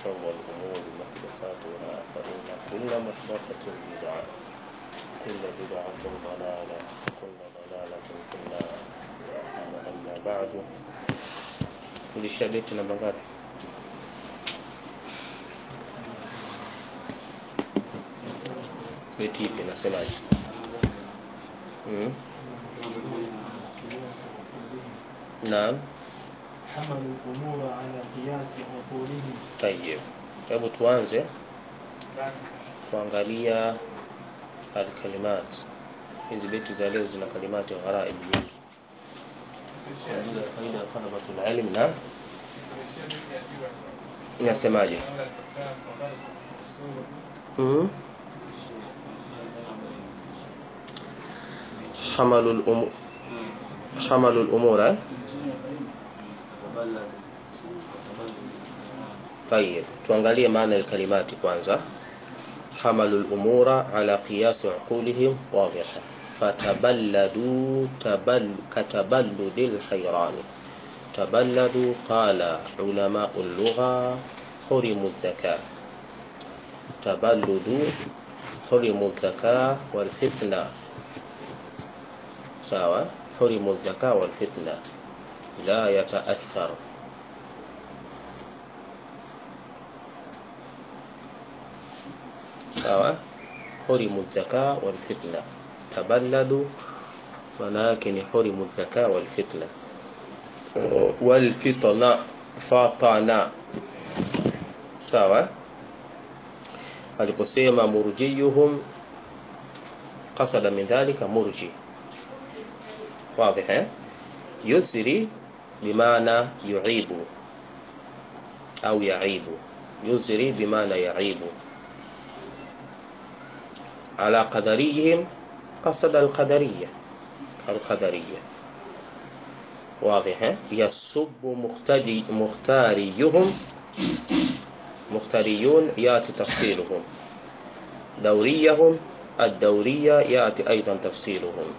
وشر الأمور محدثاتها فإن كل محدثة بدعة كل بدعة ضلالة كل ضلالة في النار ثم أما بعد tulishabiti namba ngapi beti ipi nasemaje mm. naam حملوا الأمور على قياس عقولهم tayib hebu tuanze kuangalia alkalimat hizi beti za leo zina kalimati gharaib nyingi kwa ajili ya faida ya talabatul ilm na nasemaje mm. حملوا الأمور حملوا الأمور eh? طيب tuangalie maana ya kalimati kwanza حملوا الأمور على قياس عقولهم واضحة فتبلدوا تبل كتبلد الحيران تبلدوا قال علماء اللغة حرموا الذكاء تبلد حرموا الذكاء والفتنة سواء حرموا الذكاء والفتنة لا يتأثر sawa hurimu zaka wal fitna taballadu maana yake ni hurimu zaka wal fitna wal fitna fatana sawa aliposema murjiyuhum qasada min dhalika murji واضح eh? يزري بمعنى يعيب أو يعيب يزري بمعنى يعيب على قدريهم قصد القدرية القدرية واضح يسب مختاري مختاريهم مختاريون يأتي تفصيلهم دوريهم الدورية يأتي أيضا تفصيلهم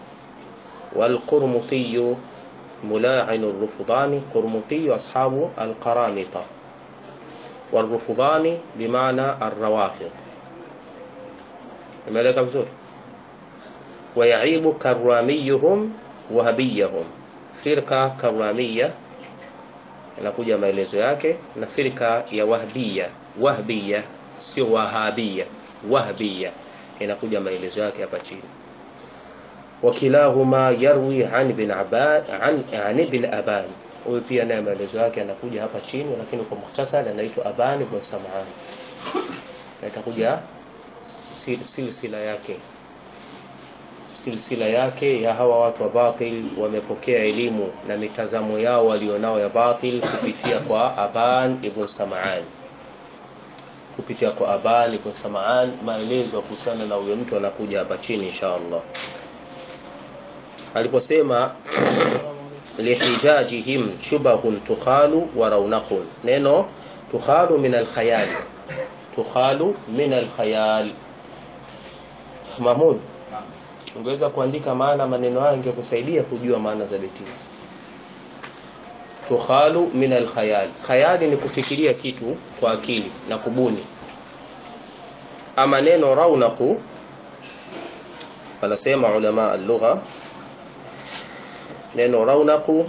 والقرمطي ملاعن الرفضان قرمطي أصحاب القرامطة والرفضان بمعنى الروافض imeeleka vizuri wayaibu karamiyuhum wahabiyahum firka karamiya inakuja maelezo yake na firka ya wahbiya wahbiya sio wahabia wahbiya inakuja maelezo yake hapa chini wakilahuma yarwi an ibn aban an, an ibn aban huyu pia naye maelezo yake anakuja hapa chini lakini kwa muhtasari anaitwa aban ibn sam'an na itakuja silsila yake silsila yake ya hawa watu wa batil wamepokea elimu na mitazamo yao walionao ya batil kupitia kwa Aban ibn Sam'an kupitia kwa Aban ibn Sam'an maelezo kuhusiana na huyo mtu anakuja hapa chini insha Allah aliposema lihijajihim shubahun tukhalu wa raunaqun neno tukhalu min alkhayali tukhalu min alkhayal Mahmud ungeweza kuandika maana maneno haya ingekusaidia kujua maana za beti hizi tukhalu min alkhayal khayali ni kufikiria kitu kwa akili na kubuni ama neno raunaku wanasema ulama al-lugha neno raunaku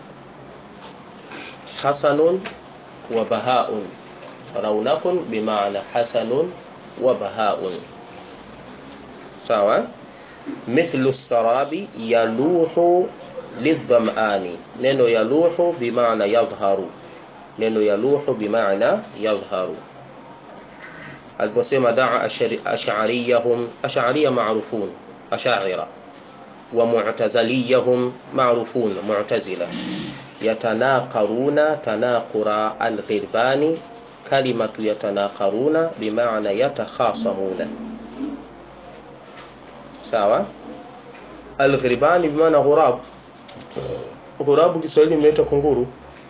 hasanun wa bahaun raunaqun bimaana hasanun wa bahaun sawa mithlu sarabi yaluhu lidhamani neno yaluhu bimaana yadhharu neno yaluhu bimaana yadhharu aliposema daa ash'ariyahum ash'ariya ma'rufun ash'ira wa mu'tazaliyahum ma'rufun mu'tazila yatanaqaruna tanaqura al-ghirbani kalimatu yatanaqaruna bimaana yatakhasamuna sawa al-ghirbani bimaana ghurab ghurabu Kiswahili imeitwa kunguru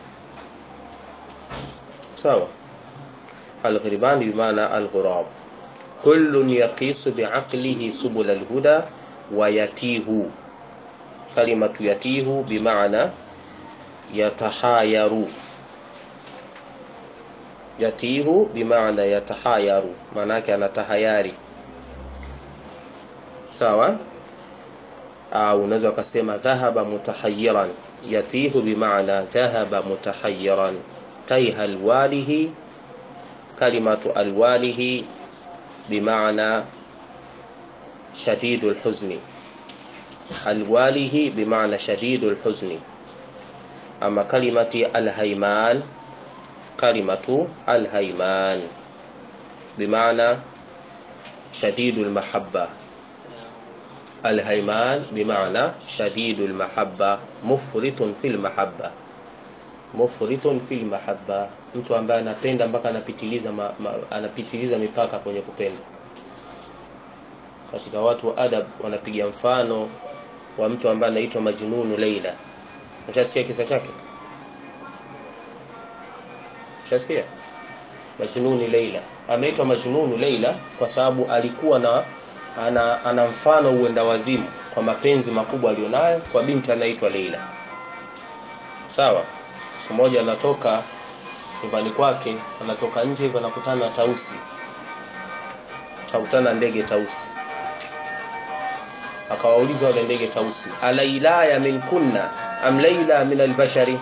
sawa al-ghirbani bimaana al-ghurab kullun yaqisu bi'aqlihi subul al-huda wa yatihu kalimatu yatihu bimaana yatahayaru yatihu bimaana yatahayaru maana yake anatahayari sawa au unaweza ukasema dhahaba mutahayiran yatihu bimaana dhahaba mutahayiran taiha alwalihi kalimatu alwalihi bimaana shadidu lhuzni alwalihi bimaana shadidu lhuzni ama kalimati alhaiman kalimatu alhaiman bimaana shadidu lmahabba الهيمان بمعنى شديد المحبة مفرط في المحبة مفرط في المحبة mtu ambaye anapenda mpaka anapitiliza ma, ma, anapitiliza mipaka kwenye kupenda katika watu wa adab wanapiga mfano wa mtu ambaye anaitwa majnunu Leila ushasikia kisa chake ushasikia majnuni Leila ameitwa majnunu Leila kwa sababu alikuwa na ana, ana mfano uenda wazimu kwa mapenzi makubwa alionayo kwa binti anaitwa Leila. Sawa. Siku moja anatoka nyumbani kwake, anatoka nje hivyo anakutana na tausi. Akakutana ndege tausi. Akawauliza wale ndege tausi, alailaya min kunna am laila min albashari?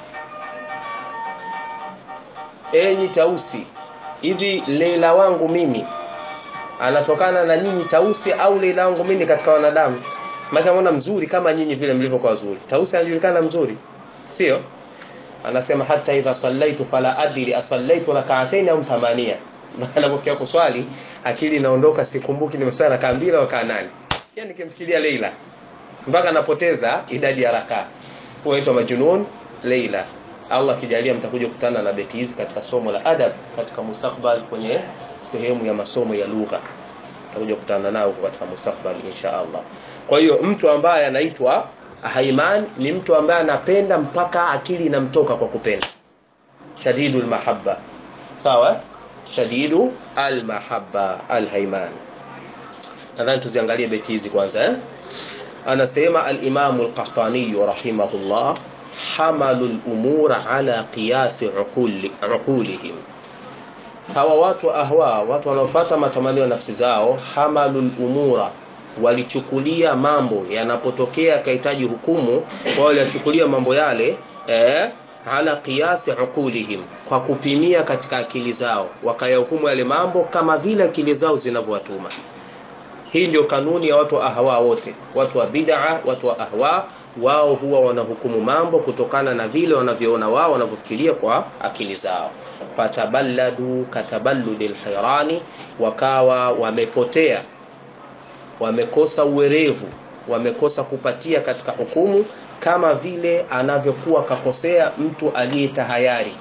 Enyi tausi, hivi Leila wangu mimi anatokana na nyinyi tausi au Leila wangu mimi katika wanadamu? Maana anaona mzuri kama nyinyi vile mlivyokuwa wazuri. Tausi anajulikana mzuri, sio? Anasema hata idha sallaitu fala adri asallaitu rak'atayn au thamania. Anapokia kuswali akili inaondoka, sikumbuki nimeswali rakaa mbili au rakaa nane. Yani nikimfikiria Leila mpaka anapoteza idadi ya rakaa. Huitwa majnun Leila. Allah kijalia mtakuja kukutana na beti hizi katika somo la adab katika mustakbal kwenye sehemu ya masomo ya lugha tutakuja kukutana nao katika mustakbal insha Allah. Kwa hiyo mtu ambaye anaitwa haiman ni mtu ambaye anapenda mpaka akili inamtoka kwa kupenda. Shadidul mahabba. Sawa? Shadidu almahabba alhaiman. Nadhani tuziangalie beti hizi kwanza eh? Anasema al-Imam al-Qahtani rahimahullah hamalu al-umura ala qiyas uquli uqulihim hawa watu ahwa watu wanaofuata matamanio ya nafsi zao hamalul umura walichukulia mambo yanapotokea kahitaji hukumu wao walichukulia mambo yale eh, ala qiyasi uqulihim kwa kupimia katika akili zao wakayahukumu yale mambo kama vile akili zao zinavyowatuma hii ndio kanuni ya watu wa ahwa wote watu wa bid'a watu wa ahwa wao huwa wanahukumu mambo kutokana na vile wanavyoona wao wanavyofikiria kwa akili zao fataballadu kataballudil hayrani wakawa wamepotea wamekosa uwerevu wamekosa kupatia katika hukumu kama vile anavyokuwa kakosea mtu aliyetahayari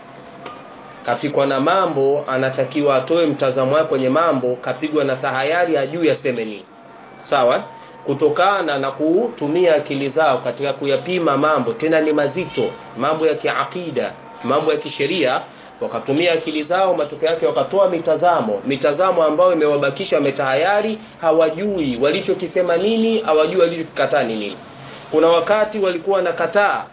kafikwa na mambo anatakiwa atoe mtazamo wake kwenye mambo kapigwa na tahayari ajui aseme nini sawa kutokana na kutumia akili zao katika kuyapima mambo tena ni mazito mambo ya kiakida mambo ya kisheria wakatumia akili zao matokeo yake wakatoa mitazamo mitazamo ambayo imewabakisha wametahayari hawajui walichokisema nini hawajui walichokikataa ni nini kuna wakati walikuwa nakataa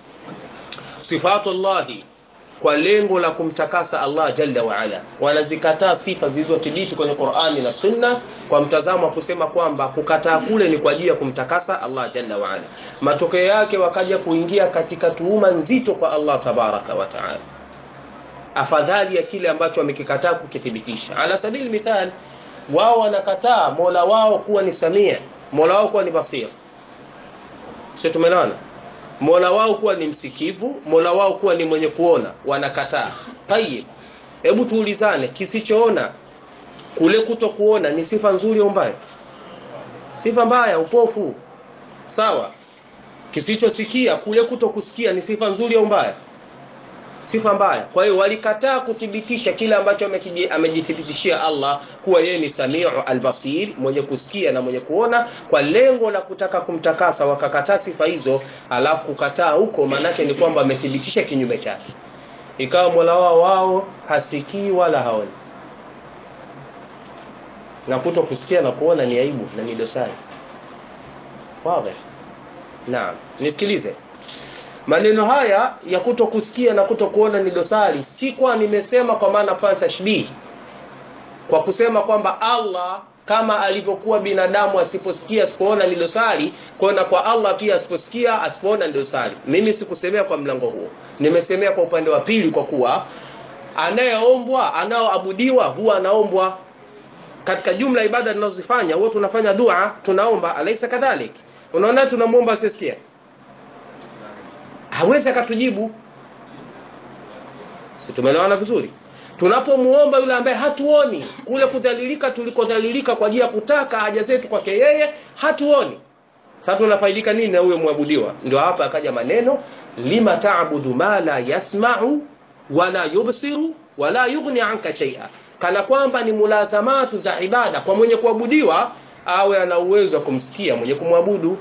sifatullahi kwa lengo la kumtakasa Allah jalla wa ala wanazikataa sifa zilizothibiti kwenye Qur'ani na Sunna kwa mtazamo wa kusema kwamba kukataa kule ni kwa ajili ya kumtakasa Allah jalla wa ala matokeo yake wakaja kuingia katika tuhuma nzito kwa Allah tabaraka wa taala afadhali ya kile ambacho wamekikataa kukithibitisha ala sabili mithal wao wanakataa Mola wao kuwa ni Samia Mola wao kuwa ni Basir sio tumeelewana Mola wao kuwa ni msikivu, Mola wao kuwa ni mwenye kuona, wanakataa. Tayib. Hebu tuulizane, kisichoona kule kuto kuona ni sifa nzuri au mbaya? Sifa mbaya, upofu. Sawa. Kisichosikia kule kuto kusikia ni sifa nzuri au mbaya? Sifa mbaya. Kwa hiyo walikataa kuthibitisha kile ambacho amejithibitishia Allah kuwa yeye ni Samiu al-Basir, mwenye kusikia na mwenye kuona kwa lengo la kutaka kumtakasa, wakakataa sifa hizo, alafu kukataa huko maanake ni kwamba amethibitisha kinyume chake. Ikawa Mola wao wao hasikii wala haoni. Na kuto kusikia na kuona ni aibu na ni dosari. Wazi. Naam. Nisikilize. maneno haya ya kuto kusikia na kuto kuona ni dosari si kwa nimesema kwa maana pana tashbihi kwa kusema kwamba Allah kama alivyokuwa binadamu asiposikia asipoona ni dosari kuona kwa Allah pia asiposikia asipoona ni dosari mimi sikusemea kwa mlango huo nimesemea kwa upande wa pili kwa kuwa anayeombwa anaoabudiwa huwa anaombwa katika jumla ibada tunazozifanya huwa tunafanya dua tunaomba alaisa kadhalik unaona tunamuomba asisikie hawezi akatujibu si tumeelewana vizuri tunapomuomba yule ambaye hatuoni kule kudhalilika tulikodhalilika kwa ajili ya kutaka haja zetu kwake yeye hatuoni sasa tunafaidika nini na huyo mwabudiwa ndio hapa akaja maneno lima ta'budu ma la yasma'u wala yubsiru wala yughni anka shay'a kana kwamba ni mulazamatu za ibada kwa mwenye kuabudiwa awe ana uwezo wa kumsikia mwenye kumwabudu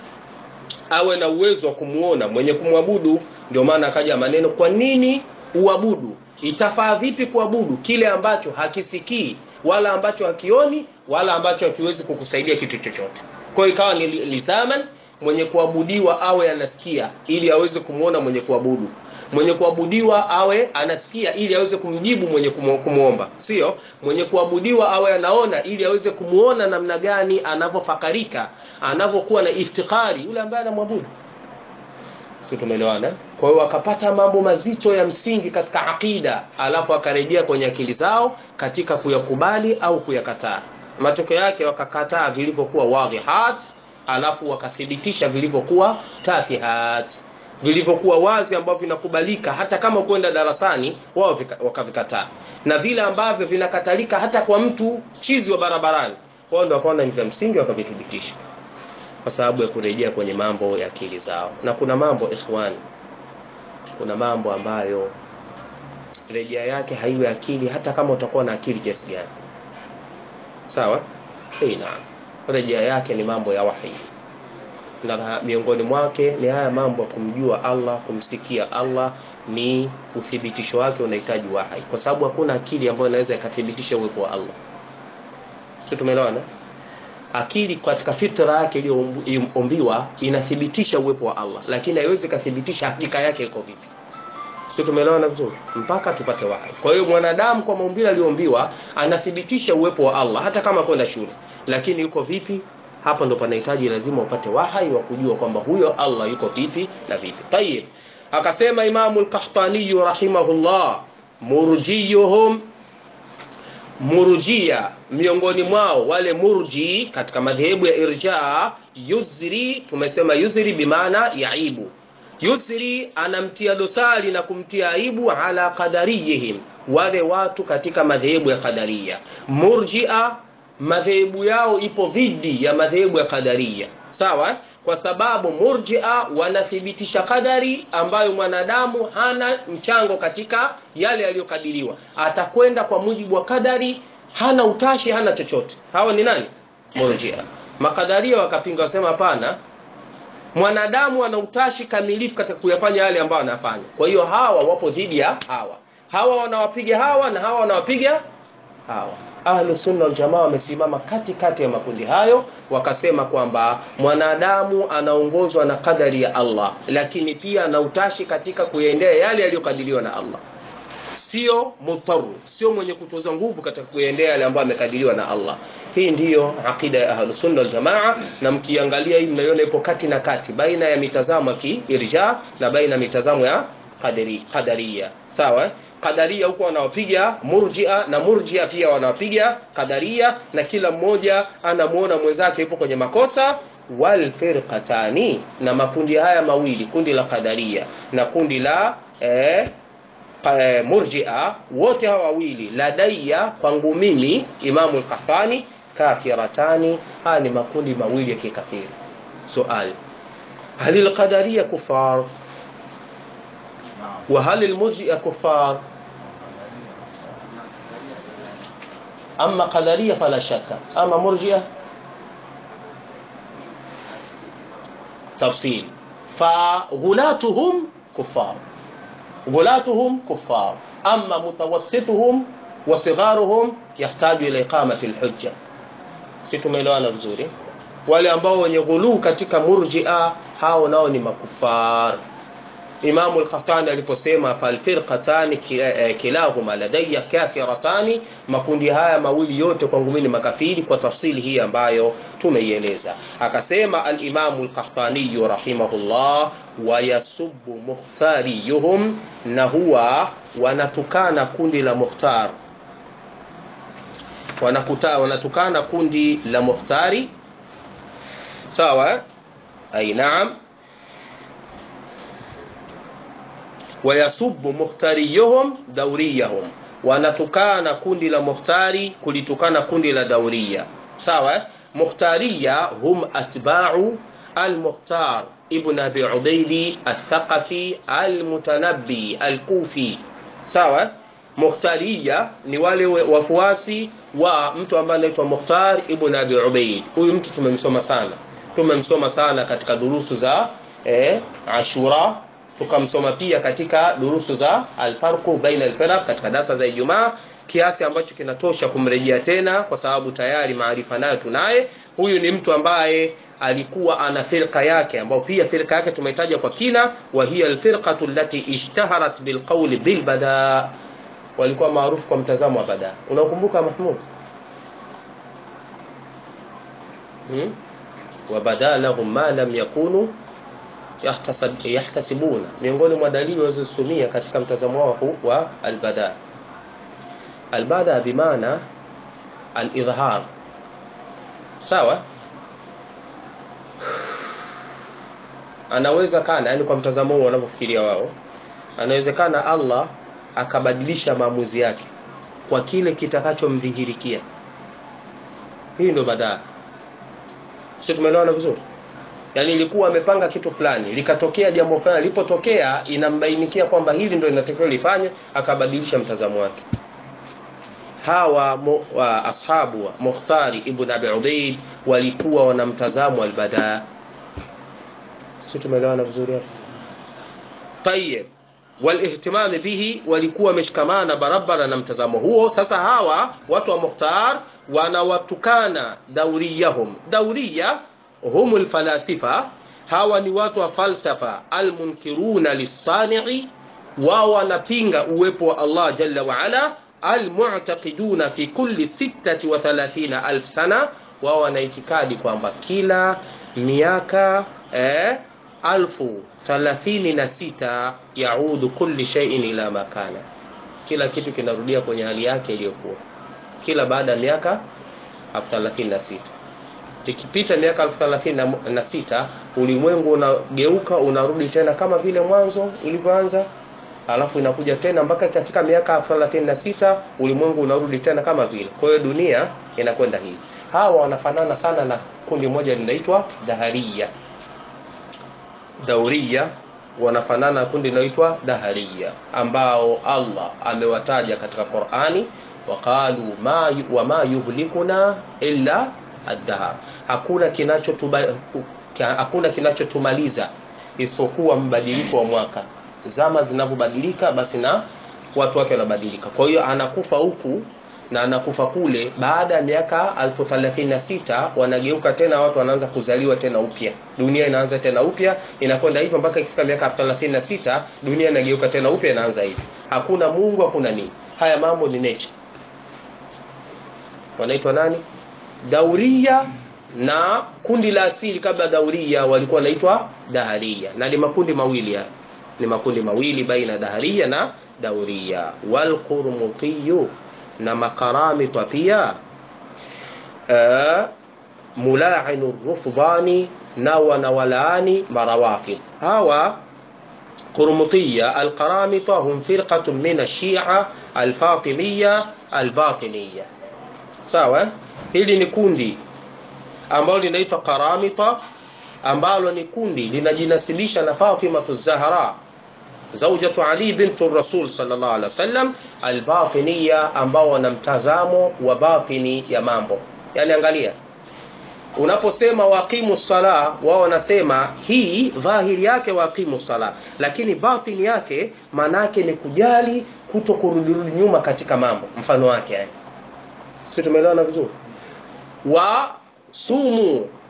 awe na uwezo wa kumuona mwenye kumwabudu ndio maana akaja maneno kwa nini uabudu itafaa vipi kuabudu kile ambacho hakisikii wala ambacho hakioni wala ambacho hakiwezi kukusaidia kitu chochote kwa hiyo ikawa ni lizaman mwenye kuabudiwa awe anasikia ili aweze kumuona mwenye kuabudu mwenye kuabudiwa awe anasikia ili aweze kumjibu mwenye kumuomba sio mwenye kuabudiwa awe anaona ili aweze kumuona namna gani anavyofakarika anavyokuwa na iftikari yule ambaye anamwabudu sio tumeelewana kwa hiyo wakapata mambo mazito ya msingi katika akida alafu akarejea kwenye akili zao katika kuyakubali au kuyakataa matokeo yake wakakataa vilivyokuwa wadhihat alafu wakathibitisha vilivyokuwa tafihat vilivyokuwa wazi ambavyo vinakubalika hata kama kwenda darasani wao wakavikataa na vile ambavyo vinakatalika hata kwa mtu chizi wa barabarani wao ndio wakaona ni vya msingi wakavithibitisha kwa sababu ya kurejea kwenye mambo ya akili zao na kuna mambo ikhwani kuna mambo ambayo rejea yake haiwe akili hata kama utakuwa na akili kiasi gani sawa hey, naam rejea yake ni mambo ya wahi na miongoni mwake ni haya mambo ya kumjua Allah kumsikia Allah ni uthibitisho wake unahitaji wahi kwa sababu hakuna akili ambayo inaweza ikathibitisha uwepo wa Allah sio tumeelewana akili katika fitra yake iliyoombiwa inathibitisha uwepo wa Allah lakini haiwezi kathibitisha hakika yake iko vipi sio tumeelewana vizuri mpaka tupate wahi kwa hiyo mwanadamu kwa maumbile aliyoombiwa anathibitisha uwepo wa Allah hata kama kwenda shule lakini yuko vipi hapa ndo panahitaji lazima upate wahai wa kujua kwamba huyo Allah yuko vipi na vipi tayib akasema imamu al-qahtani rahimahullah murjiyuhum murjia miongoni mwao wale murji katika madhehebu ya irja yuzri tumesema yuzri bimaana yaibu yusri anamtia dosari na kumtia aibu ala qadariyihim wale watu katika madhehebu ya qadaria murjia madhehebu yao ipo dhidi ya madhehebu ya qadaria sawa kwa sababu murjia wanathibitisha kadari ambayo mwanadamu hana mchango katika yale yaliyokadiriwa atakwenda kwa mujibu wa kadari hana utashi hana chochote hawa ni nani murjia makadaria wakapinga wasema hapana mwanadamu ana utashi kamilifu katika kuyafanya yale ambayo anafanya kwa hiyo hawa wapo dhidi ya hawa hawa wanawapiga hawa na hawa wanawapiga hawa ahlu sunna wal jamaa wamesimama katikati ya makundi hayo wakasema kwamba mwanadamu anaongozwa na kadari ya Allah lakini pia ana utashi katika kuendea yale yaliyokadiriwa na Allah sio mutaru sio mwenye kutoza nguvu katika kuendea yale ambayo amekadiriwa na Allah hii ndiyo akida ya ahlus sunna wal jamaa na mkiangalia hii mnaiona ipo kati na kati baina ya mitazamo ya kiirja na baina ya mitazamo ya qadari qadariya sawa qadaria huko wanawapiga murjia na murjia pia wanawapiga qadaria na kila mmoja anamuona mwenzake yupo kwenye makosa wal firqatani na makundi haya mawili kundi la qadaria na kundi la eh, eh, murjia wote hawa wawili ladaiya kwangu mimi imamu al-qahtani kafiratani haya ni makundi mawili ya kikafiri suali hal al-qadariyya kufar وهل المرجئة كفار أما قدرية فلا شك أما مرجئة تفصيل فغلاتهم كفار غلاتهم كفار أما متوسطهم وصغارهم يحتاج إلى إقامة الحجة situmeelewana vizuri wale ambao wenye ghuluu katika murjia hao nao ni makufar Imamu al-Qahtani aliposema falfirqatani kilahuma ladayya kafiratani, makundi haya mawili yote kwangu mimi ni makafiri, kwa tafsiri hii ambayo tumeieleza. Akasema al-Imamu al-Qahtani rahimahullah, wayasubbu mukhtariyuhum, na huwa wanatukana kundi la Mukhtar, wanakuta wanatukana kundi la Mukhtari, sawa ay naam wayasubu mukhtariyuhum dauriyahum, wanatukana kundi la mukhtari kulitukana kundi la dauria. Sawa, mukhtariya hum atba'u al-Mukhtar ibn Abi Ubaidi al-Thaqafi al-Mutanabbi al-Kufi. Sawa, mukhtariya ni wale wafuasi wa mtu ambaye anaitwa Mukhtar ibn Abi Ubaid. Huyu mtu tumemsoma sana, tumemsoma sana katika durusu za eh, Ashura tukamsoma pia katika durusu za alfarqu baina alfiraq katika darasa za Ijumaa, kiasi ambacho kinatosha kumrejea tena, kwa sababu tayari maarifa nayo tunaye. Huyu ni mtu ambaye alikuwa ana firqa yake, ambayo pia firqa yake tumeitaja kwa kina, wa hiya alfirqatu allati ishtaharat bilqawli bilbada, walikuwa maarufu kwa mtazamo wa bada. Unakumbuka Mahmud? hmm? wa bada lahum ma lam yakunu yahtasibuna, miongoni mwa dalili walizosumia katika mtazamo wao wa albada. Albada bimaana alidhhar, sawa. Anaweza kana, yani kwa mtazamo wao wanavyofikiria wao, anawezekana Allah akabadilisha maamuzi yake kwa kile kitakachomdhihirikia. Hii ndio badaa, sio? Tumeelewana vizuri? Yaani ilikuwa amepanga kitu fulani, likatokea jambo fulani, lilipotokea inambainikia kwamba hili ndio linatakiwa lifanywe, akabadilisha mtazamo wake. Hawa mu, wa, ashabu wa Mukhtari ibn Abi Ubaid walikuwa wana mtazamo albada, si tumeelewana vizuri hapo? Tayyib, walihtimami bihi, walikuwa wameshikamana barabara na mtazamo huo. Sasa hawa watu wa Mukhtar wanawatukana dauriyahum, dauriya hum alfalasifa, hawa ni watu wa falsafa almunkiruna lissanii, wao wanapinga uwepo wa Allah jalla wa ala, almu'taqiduna fi kulli sittati wa thalathina alf sana, wao wana itikadi kwamba kila miaka eh, alfu thalathini na sita yaudu kulli shay'in ila makana, kila kitu kinarudia kwenye hali yake iliyokuwa kila baada ya miaka elfu thelathini na sita ikipita miaka elfu thelathini na sita ulimwengu unageuka unarudi tena kama vile mwanzo ulivyoanza, alafu inakuja tena mpaka katika miaka elfu thelathini na sita ulimwengu unarudi tena kama vile. Kwa hiyo dunia inakwenda hivi. Hawa wanafanana sana na kundi moja linaitwa Dahariya. Dauriya wanafanana na kundi linaloitwa Dahariya ambao Allah amewataja katika Qur'ani, waqalu ma wama yuhlikuna illa ad-dahr, hakuna kinachotuba hakuna kinachotumaliza isipokuwa mbadiliko wa mwaka. Zama zinavyobadilika, basi na watu wake wanabadilika. Kwa hiyo anakufa huku na anakufa kule. Baada ya miaka elfu thelathini na sita wanageuka tena, watu wanaanza kuzaliwa tena upya, dunia inaanza tena upya, inakwenda hivyo mpaka ikifika miaka elfu thelathini na sita dunia inageuka tena upya, inaanza hivi. Hakuna Mungu, hakuna nini. Haya mambo ni nature. Wanaitwa nani? Dauria na kundi la asili kabla Dauria walikuwa wanaitwa Daharia, na ni makundi mawili ya ni makundi mawili baina Daharia na Dauria. Wal Qurmutiyu na makaramita pia uh, mulainu rufdani na wanawalaani marawafid hawa Qurmutiya alqaramita hum firqatun min ashia alfatimiya albatiniya. Sawa, hili ni kundi ambalo linaitwa Qaramita ambalo ni kundi linajinasilisha na Fatima Zahra zaujatu Ali bintu Rasul sallallahu alaihi wasallam albatiniya, ambao wana mtazamo wa batini ya mambo. Yani angalia, unaposema waqimu sala, wao wanasema hii dhahiri yake waqimu sala, lakini batini yake manake ni kujali, kuto kurudirudi nyuma katika mambo, mfano wake yani. Sio, tumeelewana vizuri? wa sumu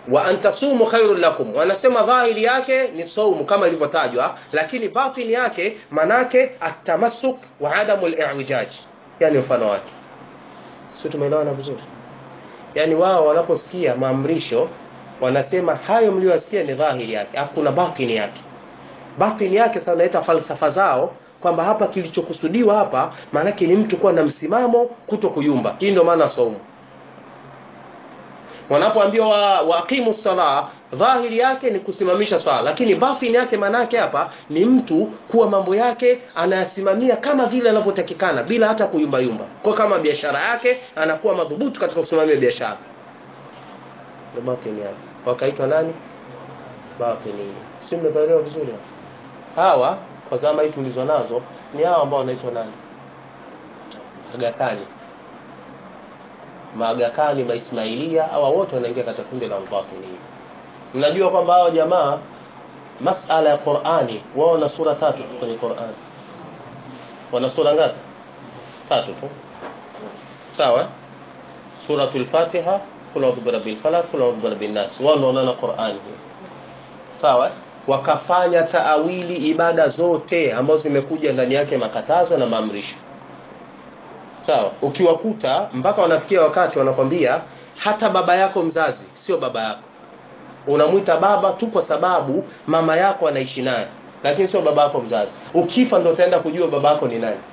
wa antasumu khairul lakum wanasema dhahiri yake ni saumu kama ilivyotajwa lakini batini yake manake atamasuk wa adamu al-i'wijaj yani mfano wake sio tumeelewana vizuri yani wao wanaposikia maamrisho wanasema hayo mliyosikia ni dhahiri yake afu kuna batini yake batini yake sasa naita falsafa zao kwamba hapa kilichokusudiwa hapa maanake ni mtu kuwa na msimamo kuto kuyumba hii ndio maana saumu wanapoambiwa wa, waqimu sala dhahiri yake ni kusimamisha swala lakini batini yake manake hapa ni mtu kuwa mambo yake anayasimamia kama vile anavyotakikana bila hata kuyumba yumba kwa kama biashara yake anakuwa madhubutu katika kusimamia biashara ndio batini yake wakaitwa nani batini si mmeelewa vizuri hawa kwa zama hii tulizo nazo ni hawa ambao wanaitwa nani Agakani maagakani maismailia hawa wote wanaingia katika kundi la batini mnajua kwamba hao jamaa masala ya Qur'ani wao wana sura tatu tu kwenye Qur'ani wana sura ngapi tatu tu sawa suratul fatiha kul a'udhu birabbil falaq kul a'udhu birabbin nas wao ndio wanaona Qur'ani sawa wakafanya taawili ibada zote ambazo zimekuja ndani yake makatazo na maamrisho sawa ukiwakuta mpaka wanafikia wakati wanakwambia hata baba yako mzazi sio baba yako unamwita baba tu kwa sababu mama yako anaishi naye lakini sio baba yako mzazi ukifa ndio utaenda kujua baba yako ni nani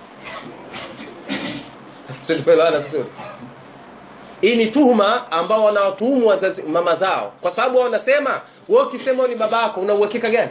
sio tumeelewana vizuri hii ni tuhuma ambao wanawatuhumu wazazi mama zao kwa sababu wanasema wewe ukisema ni baba yako una uhakika gani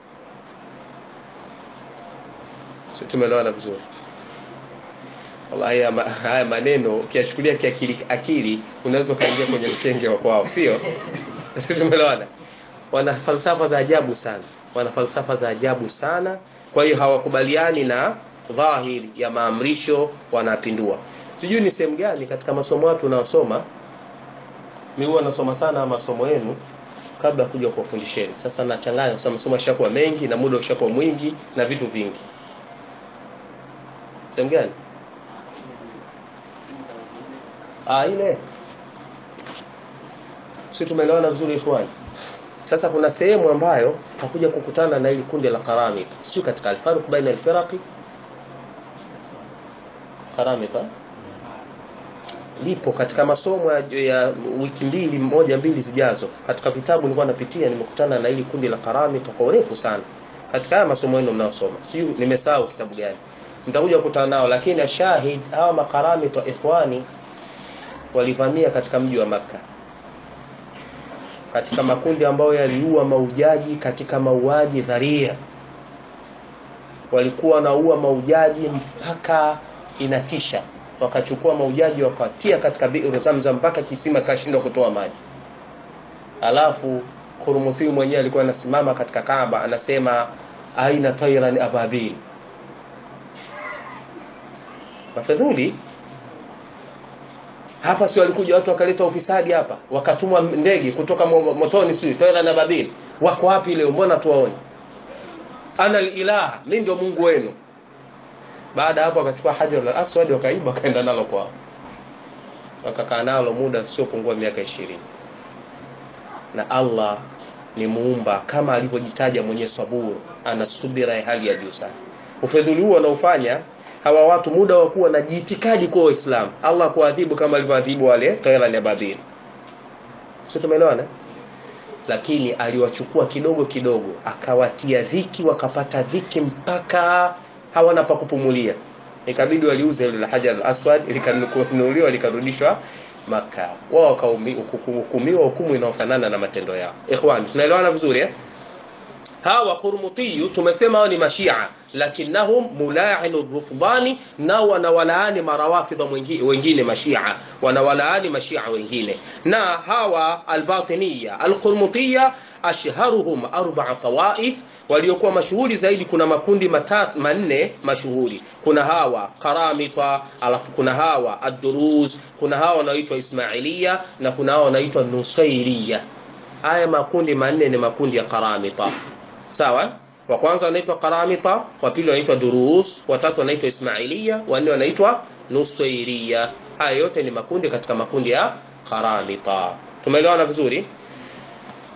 sio tumeelewana vizuri wallahi haya, haya maneno ukiyachukulia kiakili akili unaweza ukaingia kwenye mkenge wa kwao sio sio tumeelewana wana falsafa za ajabu sana wana falsafa za ajabu sana kwa hiyo hawakubaliani na dhahiri ya maamrisho wanapindua sijui ni sehemu gani katika masomo watu unaosoma mimi huwa nasoma sana masomo yenu kabla ya kuja kuwafundisheni sasa nachanganya kwa sababu masomo yashakuwa mengi na muda ushakuwa mwingi na vitu vingi sehemu gani ah ile si tumeelewana vizuri ikhwani sasa kuna sehemu ambayo takuja kukutana na hili kundi la karamita sio katika alfarq baina alfiraqi karamita lipo katika masomo ya, ya wiki mbili moja mbili zijazo katika vitabu nilikuwa napitia nimekutana na hili kundi la karamita kwa urefu sana katika haya masomo yenu mnayosoma sio nimesahau kitabu gani nitakuja kukutana nao lakini ashahid hawa makaramita ikhwani walivamia katika mji wa maka katika makundi ambayo yaliua maujaji katika mauaji dharia walikuwa wanaua maujaji mpaka inatisha wakachukua maujaji wakatia katika bi'ru zamzam mpaka kisima kashindwa kutoa maji alafu Khurumuthi mwenyewe alikuwa anasimama katika Kaaba anasema aina tayran ababil mafadhuli hapa si walikuja watu wakaleta ufisadi hapa wakatumwa ndege kutoka motoni si toela na babil wako wapi leo mbona tuwaone ana ilah mimi ndio Mungu wenu baada hapo akachukua hajar al-aswad wakaiba kaenda nalo kwao wakakaa nalo muda sio pungua miaka ishirini na Allah ni muumba kama alivyojitaja mwenye saburu ana subira ya hali ya juu sana ufedhuli huo anaofanya hawa watu muda wa kuwa na jiitikadi kwa Uislamu Allah kuadhibu kama alivyoadhibu wale Taila na Babil sio tumeelewana lakini aliwachukua kidogo kidogo akawatia dhiki wakapata dhiki mpaka hawana pa kupumulia ikabidi waliuze ile la Hajar al-Aswad likanunuliwa likarudishwa Maka wao wakahukumiwa hukumu inayofanana na matendo yao ikhwan tunaelewana vizuri eh hawa Qurmutiyu tumesema hao ni mashia lakinnahum mula'inu rufdani na wanawalaani marawafidha wengine mashia wanawalaani mashia wengine na hawa albatiniya alqurmutiya ashharuhum arba'a tawaif waliokuwa mashuhuri zaidi kuna makundi matatu manne mashuhuri kuna hawa karamita alafu kuna hawa ad-duruz kuna hawa wanaoitwa ismailia na kuna hawa wanaoitwa nusairiya haya makundi manne ni makundi ya karamita sawa wa kwanza wanaitwa karamita wa pili wanaitwa durus watatu wanaitwa ismailia wanne wanaitwa nusairia haya yote ni makundi katika makundi ya karamita tumeelewana vizuri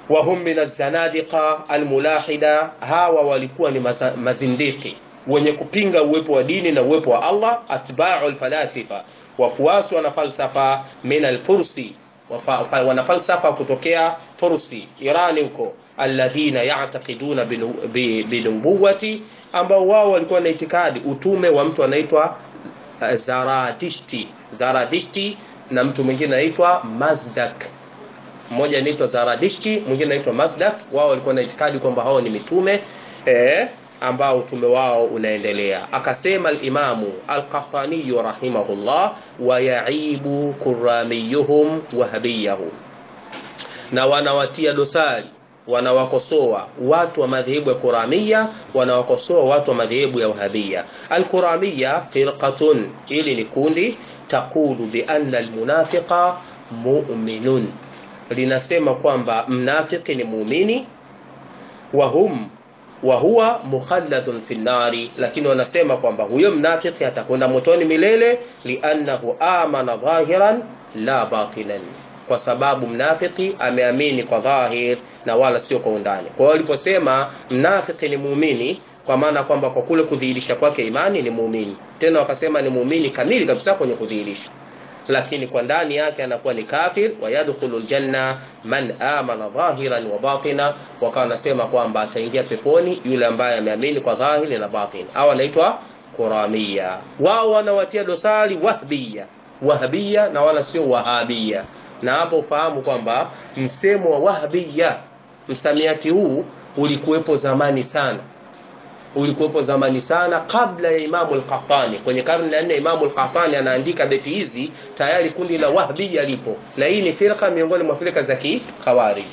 wahum min alzanadiqa almulahida hawa walikuwa ni maza, mazindiki wenye kupinga uwepo wa dini na uwepo wa Allah atba'u alfalasifa wafuasi wana falsafa min alfursi wana falsafa kutokea Fursi Irani huko alladhina ya'taqiduna binubuwati ambao wao walikuwa na itikadi utume wa mtu anaitwa Zaradishti Zaradishti na mtu mwingine anaitwa Mazdak mmoja anaitwa Zaradishti mwingine anaitwa Mazdak wao walikuwa na itikadi kwamba hao ni mitume eh, ambao utume wao unaendelea akasema al-Imamu al-Qahtani rahimahullah wa yaibu kuramiyuhum wahabiyahum na wanawatia dosari wanawakosoa watu wa madhehebu ya Kuramia wanawakosoa watu wa madhehebu ya Wahabia al-Kuramia firqatun ili ni kundi taqulu bi anna al-munafiqa mu'minun linasema kwamba mnafiki ni muumini wa hum wa huwa mukhalladun fi nari lakini wanasema kwamba huyo mnafiki atakwenda motoni milele liannahu amana dhahiran la batinan kwa sababu mnafiki ameamini kwa dhahir na wala sio kwa undani kwa hiyo waliposema mnafiki ni muumini kwa maana kwamba kwa kule kudhihirisha kwake imani ni muumini tena wakasema ni muumini kamili kabisa kwenye kudhihirisha lakini kwa ndani yake anakuwa ni kafir wa yadkhulu aljanna man amana dhahiran wa batina wakawa nasema kwamba ataingia peponi yule ambaye ameamini kwa dhahiri na batin au anaitwa kuramia wao wanawatia dosari wahbia wahbia na wala sio wahabia na hapo ufahamu kwamba msemo wa wahbia msamiati huu ulikuwepo zamani sana ulikuwepo zamani sana kabla ya Imamu al-Qahtani. Kwenye karne ya nne Imamu al-Qahtani anaandika beti hizi, tayari kundi la Wahbiya lipo, na hii ni firqa miongoni mwa firqa za Kikhawarij.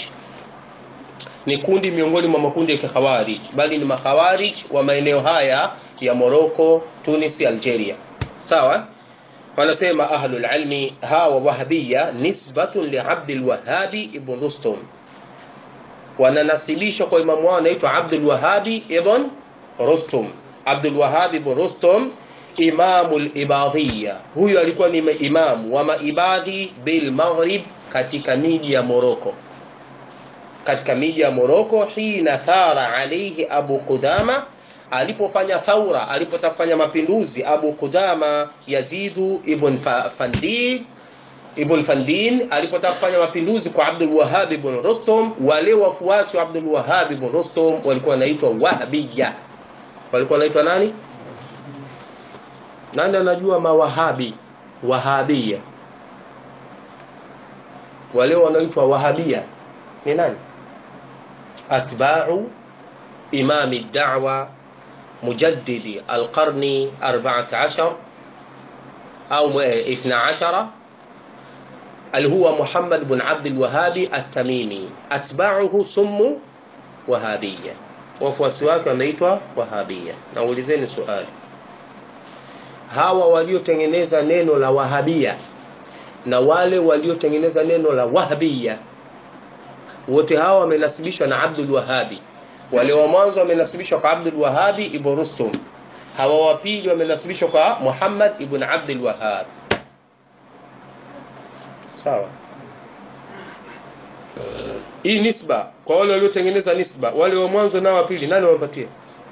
Ni kundi miongoni mwa makundi ya Kikhawarij, bali ni makhawarij wa maeneo haya ya Morocco, Tunis, Algeria. Sawa? Wanasema ahlul ilmi hawa Wahbiya nisbatun li Abdul Wahhabi ibn Rustum, wananasibishwa kwa imamu wao anaitwa Abdul Wahhabi ibn Rustum Abdul Wahhab ibn Rustum imamul ibadhiya huyu alikuwa ni imamu wa maibadhi bil maghrib katika miji ya Morocco katika miji ya Morocco hina thara alayhi Abu Qudama alipofanya thaura alipotafanya mapinduzi Abu Qudama Yazidu ibn Fandid Ibn Fandin alipotaka kufanya mapinduzi kwa Abdul Wahhab ibn Rustum wale wafuasi wa Abdul Wahhab ibn Rustum walikuwa wanaitwa Wahhabiyya walikuwa wanaitwa nani nani anajua mawahabi wahabia wale wanaitwa wahabia ni nani atba'u imami da'wa mujaddidi alqarni 14 au 12 اللي هو محمد بن عبد الوهاب التميمي أتباعه سموا وهابية wafuasi wake wameitwa wahabia naulizeni swali hawa waliotengeneza neno la wahabia na wale waliotengeneza neno la wahbia wote hawa wamenasibishwa na Abdul Wahabi wale wa mwanzo wamenasibishwa kwa Abdul Wahabi ibn Rustum hawa wa pili wamenasibishwa kwa Muhammad ibn Abdul Wahhab sawa hii nisba kwa wale waliotengeneza nisba wale wa mwanzo na wa pili nani wapatia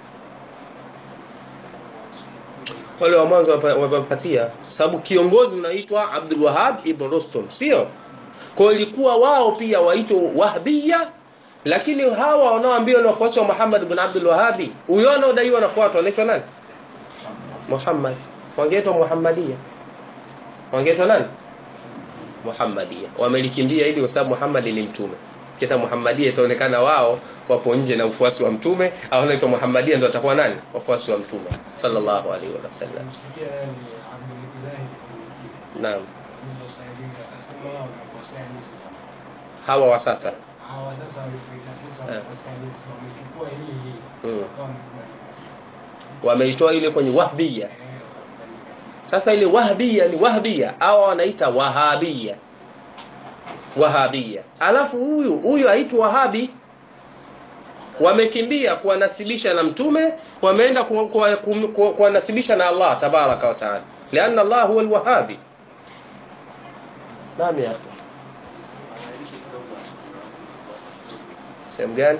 wale wa mwanzo wapatia sababu kiongozi unaitwa Abdul Wahhab ibn Rustum sio kwa ilikuwa wao pia waitwa Wahbiya lakini hawa wanaoambiwa ni wafuasi wa Muhammad ibn Abdul Wahhab huyo anaodaiwa nafuatwa anaitwa nani Muhammad wangeitwa Muhammadia wangeitwa nani Muhammadia wamelikimbia ili kwa sababu Muhammad ni mtume kita Muhammadia itaonekana wao wapo nje na ufuasi wa mtume au wanaitwa Muhammadia ndio watakuwa nani wafuasi wa mtume sallallahu alaihi wasallam naam hawa wa sasa hawa sasa wamechukua hii hii Mm. wakawa wameitoa ile kwenye wahbia sasa ile wahbia ni wahbia hawa wanaita wahabia wahabia alafu huyu huyu aitwa wahabi wamekimbia kuwanasibisha na mtume wameenda ku- ku- ku- ku- kuwanasibisha na Allah tabaraka wa taala lianna Allah huwa alwahabi naam ya akhi. sehemu gani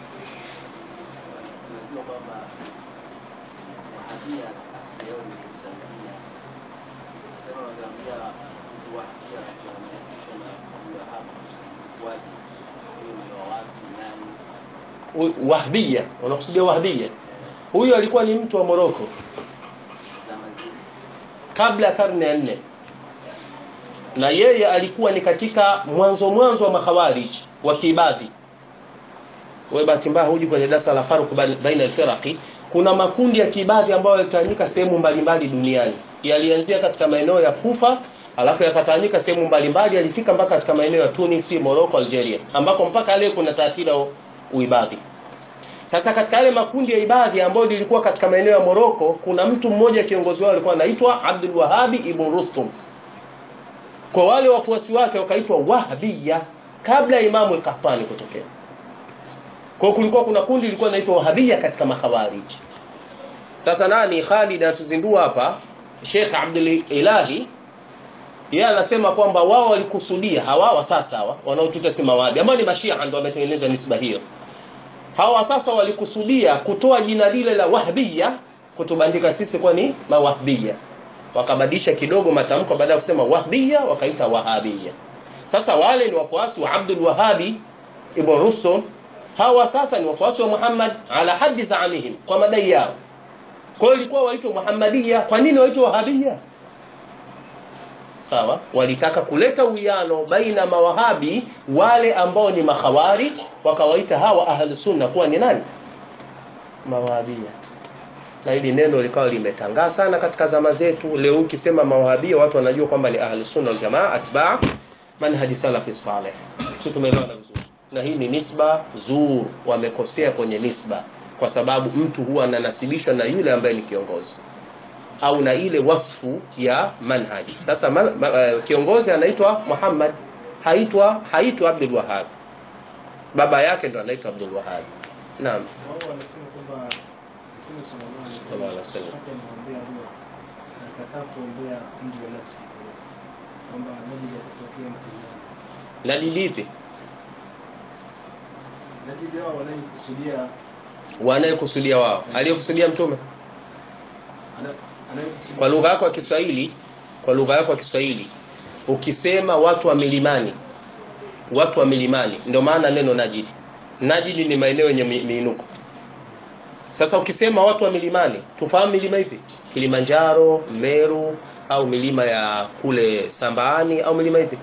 unajua kwamba wahabia asili yao ni Tanzania. Sasa wanaambia mtu wahabia wanahusishwa na Wahab waje huyo ni wa wapi nani? Hu- wahbia unakusudia wahbia huyu alikuwa ni mtu wa moroko Zama zile kabla ya karne ya nne na yeye alikuwa ni katika mwanzo mwanzo wa makhawarij wa kiibadhi wewe bahati mbaya huji kwenye darasa la farq bain- baina alfiraqi kuna makundi ya kiibadhi ambayo yalitawanyika sehemu mbalimbali duniani yalianzia katika maeneo ya Kufa alafu yakatawanyika sehemu mbalimbali yalifika mpaka katika maeneo ya Tunis, Morocco, Algeria ambako mpaka leo kuna taathira ya uibadhi sasa katika yale makundi ya ibadhi ambayo lilikuwa katika maeneo ya Morocco kuna mtu mmoja kiongozi wao alikuwa anaitwa Abdul Wahhabi ibn Rustum kwa wale wafuasi wake wakaitwa Wahhabiyya kabla ya Imamu al-Qahtani kutokea kwa hiyo kulikuwa kuna kundi lilikuwa linaitwa Wahhabiyya katika makhawarij sasa nani Khalid anatuzindua hapa Sheikh Abdul Ilahi yeye anasema kwamba wao walikusudia hawa wa sasa hawa wanaotuita si mawahabi ambao ni mashia ndio wametengeneza nisba hiyo hawa sasa walikusudia kutoa jina lile la wahbiya kutubandika sisi kwa ni mawahbiya wakabadilisha kidogo matamko baada ya kusema wahbiya wakaita wahabiya sasa wale ni wafuasi wa Abdul Wahabi ibn Rusum hawa sasa ni wafuasi wa Muhammad ala haddi zaamihim kwa madai yao kwa hiyo ilikuwa waitwa Muhammadiya kwa nini waitwa wahabiya sawa walitaka kuleta uwiano baina mawahabi wale ambao ni makhawarij wakawaita hawa ahli sunna kuwa ni nani mawahabia na hili neno likawa limetangaa sana katika zama zetu leo ukisema mawahabia watu wanajua kwamba ni ahli sunna wal jamaa atba manhaji salafi saleh sio tumeelewana vizuri na hii ni nisba zur wamekosea kwenye nisba kwa sababu mtu huwa ananasibishwa na yule ambaye ni kiongozi au na ile wasfu ya manhaji sasa ma, ma, uh, kiongozi anaitwa Muhammad haitwa haitwa Abdul Wahhab baba yake ndo anaitwa Abdul Wahhab naam wao wanasema kwamba Mtume sallallahu alaihi Sallallahu alaihi wasallam. wakati anamwambia huyo alikataa kuombea mji wa Najd kwamba Najd atatokea mtu mmoja. nadi lipi Najd wao wanayokusudia wanayekusudia wao aliyekusudia mtume ana- anayokusudia kwa lugha yako ya Kiswahili kwa lugha yako ya Kiswahili ukisema watu wa milimani watu wa milimani ndio maana neno najidi najidi ni maeneo yenye mi- miinuko sasa ukisema watu wa milimani tufahamu milima ipi Kilimanjaro Meru au milima ya kule Sambaani au milima ipi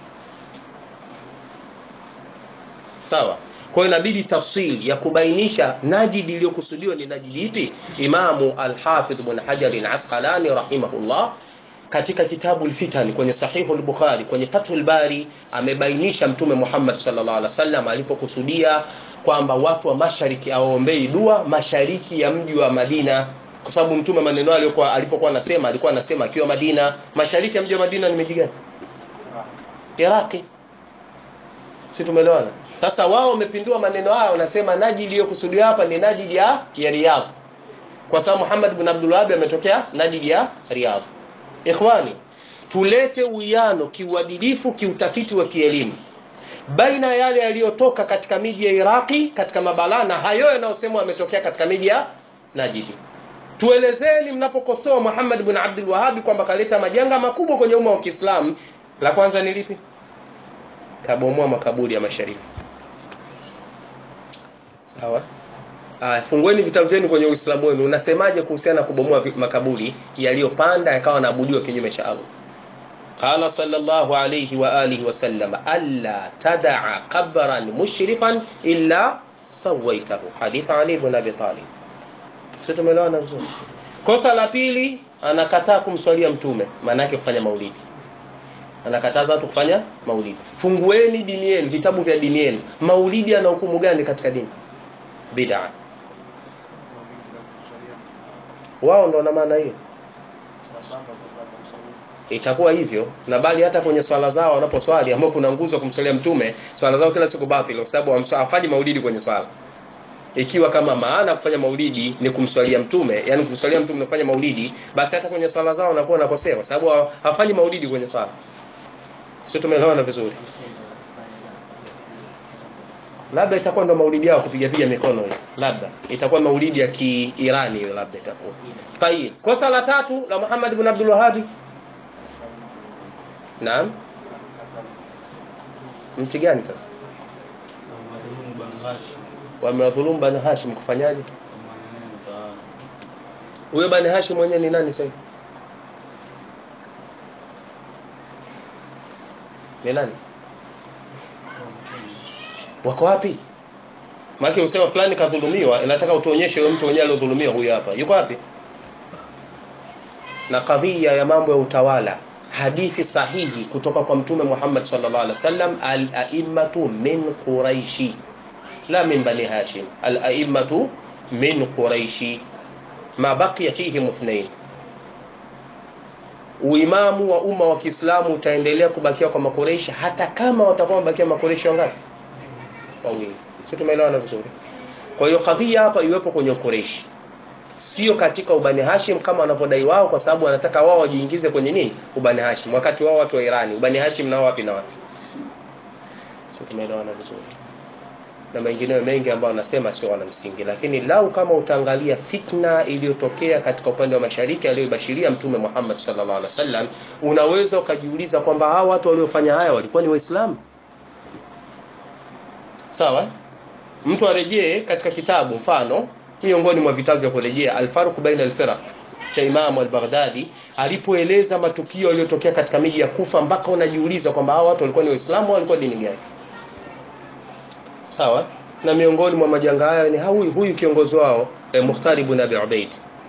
sawa kwa hiyo inabidi tafsiri ya kubainisha najidi iliyokusudiwa ni najidi ipi imamu al-hafidh ibn hajar al-asqalani rahimahullah katika kitabu al-fitan kwenye sahihu al-bukhari kwenye fathul bari amebainisha mtume Muhammad sallallahu alaihi wasallam alipokusudia kwamba watu wa mashariki awaombei dua mashariki ya mji wa Madina kwa sababu mtume maneno aliyokuwa alipokuwa anasema alikuwa anasema akiwa Madina mashariki ya mji wa Madina ni miji gani Iraki si tumeelewana sasa wao wamepindua maneno haya wanasema najidi iliyokusudiwa hapa ni najidi ya, ya Riyadh kwa sababu Muhammad bin Abdul Wahhab ametokea najidi ya Riyadh ikhwani tulete uwiano kiuadilifu kiutafiti wa kielimu baina ya yale yaliyotoka katika miji ya Iraki katika mabala na hayo yanayosemwa yametokea katika miji ya Najidi tuelezeni mnapokosoa Muhammad bin Abdul Wahhab kwamba kaleta majanga makubwa kwenye umma wa Kiislamu la kwanza ni lipi kabomoa makaburi ya mashariki sawa Aya, fungueni vitabu vyenu kwenye Uislamu wenu. Unasemaje kuhusiana na kubomoa vi- makaburi yaliyopanda yakawa naabudiwa kinyume cha Allah? Qala sallallahu alayhi wa alihi wa sallam alla tad'a qabran mushrifan illa sawaitahu. Hadith Ali ibn Abi Talib. Sio tumeelewana vizuri? Kosa la pili anakataa kumswalia mtume, maana yake kufanya maulidi. Anakataza watu kufanya maulidi. Fungueni dini yenu, vitabu vya dini yenu. Maulidi ana hukumu gani katika dini? Bid'a. wao ndo wana maana hiyo itakuwa hivyo na bali hata kwenye swala zao wanaposwali ambao kuna nguzo kumsalia mtume swala zao kila siku batili kwa sababu hamsa- hafanyi maulidi kwenye swala ikiwa kama maana ya kufanya maulidi ni kumswalia mtume yani kumswalia mtume na kufanya maulidi basi hata kwenye swala zao wanakuwa wanakosea kwa sababu ha- hafanyi maulidi kwenye swala sio tumeelewana vizuri labda itakuwa ndo maulidi yao kupiga piga mikono hiyo labda itakuwa maulidi ya kiirani hiyo labda itakuwa tayib kosa la tatu la Muhammad ibn Abdul Wahhab naam mti gani sasa wamewadhulumu bani Hashim kufanyaje huyo bani Hashim mwenyewe ni nani sasa ni nani wako wapi maana usema fulani kadhulumiwa inataka utuonyeshe huyo mtu mwenyewe aliyodhulumiwa huyu hapa yuko wapi na kadhia ya mambo ya utawala hadithi sahihi kutoka kwa mtume Muhammad sallallahu alaihi wasallam al-a'immatu min quraishi la min bani hashim al-a'immatu min quraishi ma baqiya fihim ithnain uimamu wa umma wa Kiislamu utaendelea kubakia kwa makoreishi hata kama watakuwa wamebakia makoreishi wangapi wawili sisi tumeelewana vizuri kwa hiyo kadhia hapa iwepo kwenye ukoreishi sio katika ubani Hashim kama wanavyodai wao kwa sababu wanataka wao wajiingize kwenye nini ubani Hashim wakati wao watu wa Irani ubani Hashim nao wapi na wapi sio tumeelewana vizuri na mengineyo mengi ambayo wanasema sio wana msingi lakini lau kama utaangalia fitna iliyotokea katika upande wa mashariki aliyobashiria mtume Muhammad sallallahu alaihi wasallam unaweza ukajiuliza kwamba hawa watu waliofanya haya walikuwa ni waislamu sawa mtu arejee katika kitabu mfano miongoni mwa vitabu vya kurejea Al-Faruq baina al-Firaq cha Imam al-Baghdadi alipoeleza matukio yaliyotokea katika miji ya Kufa mpaka unajiuliza kwamba hao watu walikuwa ni Waislamu au walikuwa dini gani sawa na miongoni mwa majanga haya ni huyu huyu kiongozi wao eh, Mukhtar ibn Abi Ubaid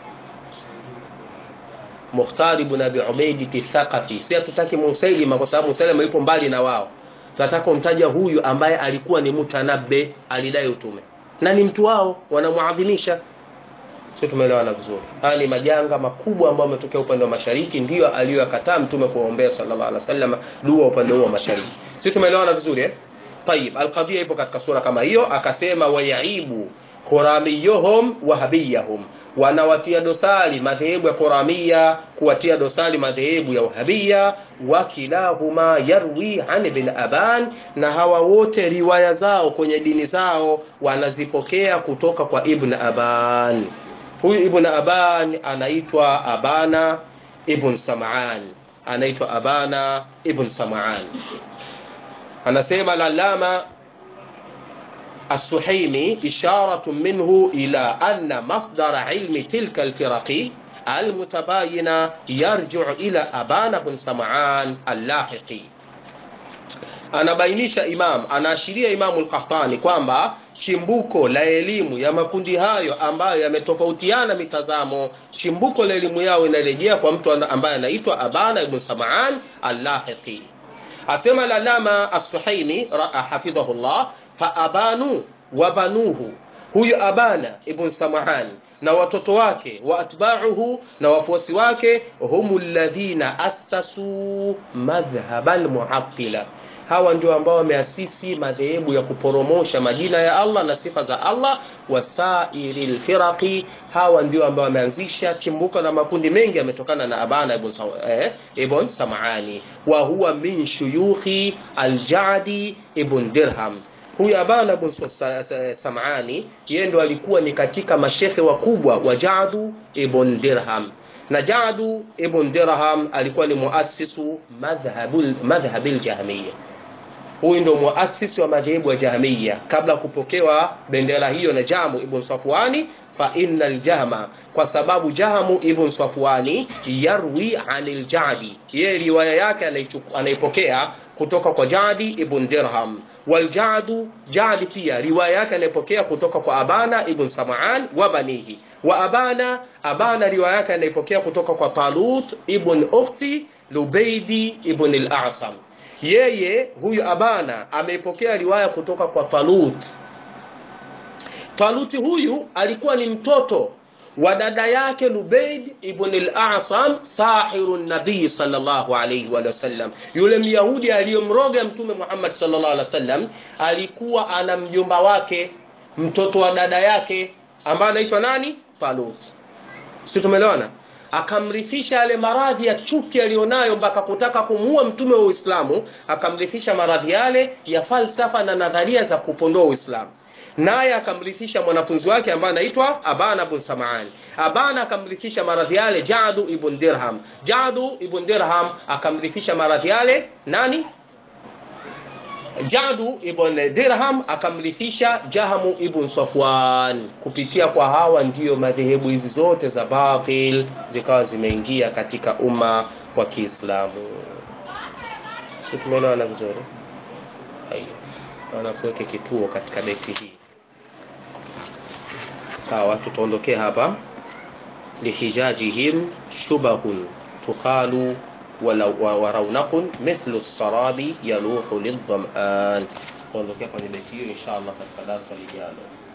Mukhtar ibn Abi Ubaid Thaqafi si hatutaki Musailima kwa sababu Musailima yupo mbali na wao nataka umtaja huyu ambaye alikuwa ni mutanabbe alidai utume na ni mtu wao wanamuadhimisha sio tumeelewana vizuri haya ni majanga makubwa ambayo yametokea upande wa mashariki ndiyo aliyoyakataa mtume kuombea sallallahu alaihi wasallam dua upande huo wa mashariki sio tumeelewana vizuri eh طيب القضيه ipo katika sura kama hiyo akasema wayaibu quramiyuhum wahabiyahum wanawatia dosari madhehebu ya Quramia kuwatia dosari madhehebu ya Wahabia wakilahuma yarwi an ibn Aban na hawa wote riwaya zao kwenye dini zao wanazipokea kutoka kwa Ibn Aban huyu Ibn Aban anaitwa Abana Ibn Sam'an anaitwa Abana Ibn Sam'an anasema lalama السحيمي إشارة منه إلى أن مصدر علم تلك الفرق المتباينة يرجع إلى أبان بن سمعان اللاحقي anabainisha imam anaashiria imamu al-Qahtani kwamba chimbuko la elimu ya makundi hayo ambayo yametofautiana mitazamo chimbuko la elimu yao inarejea kwa mtu ambaye anaitwa Abana ibn Sam'an al-Lahiqi asema lalama as-Suhaimi hafidhahullah faabanu wabanuhu huyu abana ibn samahan na watoto wake wa atba'uhu na wafuasi wake humu alladhina assasu madhhab almu'attila hawa ndio ambao wameasisi madhehebu ya kuporomosha majina ya Allah na sifa za Allah wasairil firaqi hawa ndio ambao wameanzisha chimbuko la makundi mengi yametokana na Abana ibn, eh, ibn Sam'ani wa huwa min shuyukhi al-Ja'di ibn Dirham huyu Abana ibn Sam'ani yeye ndo alikuwa ni katika mashehe wakubwa wa Ja'du ibn Dirham na Ja'du ibn Dirham alikuwa ni muassisu madhhabul madhhabil Jahmiyya huyu ndo muasisi wa madhehebu ya Jahmiyya kabla kupokewa bendera hiyo na Jamu ibn Safwani fa innal jahma kwa sababu Jahamu ibn Safwani yarwi anil Jadi yeye riwaya yake anaipokea kutoka kwa Jadi ibn Dirham wal Jadu Jadi pia riwaya yake anaipokea kutoka kwa Abana ibn Sam'an wa banihi wa Abana Abana riwaya yake anaipokea kutoka kwa Talut ibn Ukhti Lubaidi ibn al-A'sam yeye huyu Abana ameipokea riwaya kutoka kwa Talut Taluti huyu alikuwa ni mtoto wa dada yake Lubaid ibn al-A'sam sahiru nabii sallallahu alayhi wa sallam yule myahudi aliyomroga mtume Muhammad sallallahu alaihi wasallam alikuwa ana mjomba wake mtoto wa dada yake ambaye anaitwa nani Talut sisi tumeelewana akamrithisha yale maradhi ya chuki aliyonayo mpaka kutaka kumuua mtume wa Uislamu akamrithisha maradhi yale ya falsafa na nadharia za kupondoa Uislamu naye akamrithisha mwanafunzi wake ambaye anaitwa Abana ibn Sam'an. Abana akamrithisha maradhi yale Jadu ibn Dirham. Jadu ibn Dirham akamrithisha maradhi yale nani? Jadu ibn Dirham akamrithisha Jahamu ibn Safwan. Kupitia kwa hawa ndiyo madhehebu hizi zote za batil zikawa zimeingia katika umma wa Kiislamu. Sio, tumeelewana vizuri? Haya, wanakuweke kituo katika beti hii. Sawa, tutaondokea hapa. lihijajihim shubahun tukhalu wa raunaqun mithlu sarabi yaluhu lidhaman. Tuondokea kwenye beti hiyo insha Allah katika darasa lijalo.